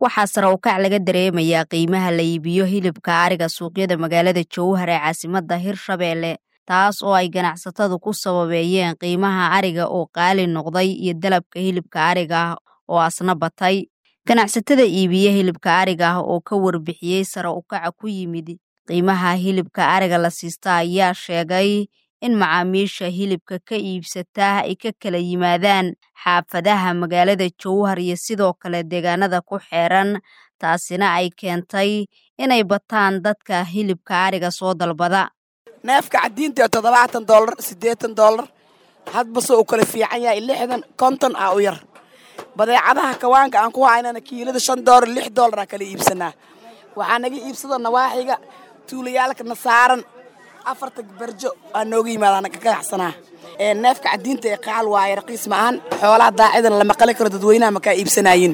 waxaa sare u kac laga dareemayaa qiimaha la iibiyo hilibka ariga suuqyada magaalada jowhar ee caasimadda hirshabeelle taas oo ay ganacsatadu ku sababeeyeen qiimaha ariga oo qaali noqday iyo dalabka hilibka ariga ah oo asna batay ganacsatada iibiya hilibka ariga ah oo ka warbixiyey sare u kaca ku yimid qiimaha hilibka ariga la siista ayaa sheegay in macaamiisha hilibka ka iibsataa ay ka kala yimaadaan xaafadaha magaalada jowhar iyo sidoo kale deegaanada ku xeeran taasina ay keentay inay bataan dadka hilibka ariga soo dalbada neefka cadiinta ee toddobaatan doolar siddeetan doolar hadbase uu kala fiican yahay lixdan konton ah u yar badeecadaha kawaanka aan ku haynana kiilada shan doolar lix doolar aa kala iibsanaa waxaa naga iibsada nawaaxiga tuulayaalkana saaran afarta berjo aa nooga yimaadaan ka ganacsanaa neefka cadiinta ee qaal waaye raqiis maahan xoolaha daacidana lama qali karo dadweynaha makaa iibsanaayin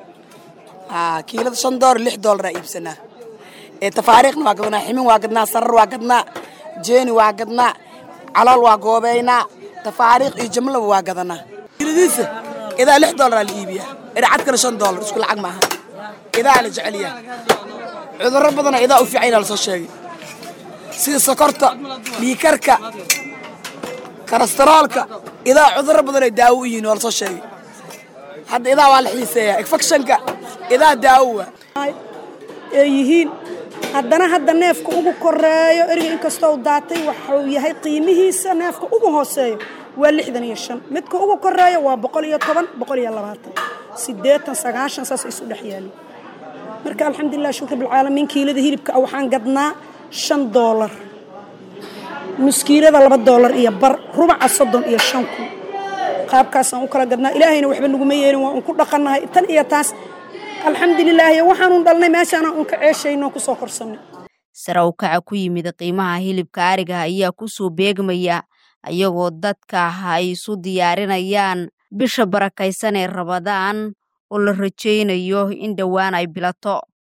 kiilada shan doolar lix doolar aa iibsanaa tafaariikhna waa gadnaa ximin waa gadnaa sarar waa gadnaa jeeni waa gadnaa calool waa goobeynaa tafaariikh iyo jamlaba waa gadanaa kiiladiisa idaa lix doolaraa la iibiyaa ircadkana shan doolar isku lacag maaha idaa la jecelyaa cudurro badana idaa u fiican yaa lasoo sheegay sida sokorta dhiikarka karastoroolka idaa cudurro badan ay daawo u yihiin waa lasoo sheegay hadda idaa waa la xiiseeyaa infectionka idaa daawowa ay yihiin haddana hadda neefka ugu koreeyo eriga inkastoo daatay waxuu yahay qiimihiisa neefka ugu hooseeyo waa lixdan iyo shan midka ugu koreeyo waa boqol iyo toban boqol iyo labaatan siddeetan sagaashan saas isu dhex yaali marka alxamdulilah shukr bilcaalamiin kiilada hilibka waxaan gadnaa shan doolar muskiilada laba doolar iyo bar rubaca soddon iyo shan kun qaabkaasaan u kala gadnaa ilaahayna waxba naguma yeelin waa un ku dhaqannahay tan iyo taas alxamdulilaahi waxaanun dhalnay meeshaana un ka ceeshayno kusoo korsanay sare u kaca ku yimid qiimaha hilibka ariga ayaa kusoo beegmaya ayagoo dadka ay isu diyaarinayaan bisha barakaysan ee rabadaan oo la rajaynayo in dhowaan ay bilato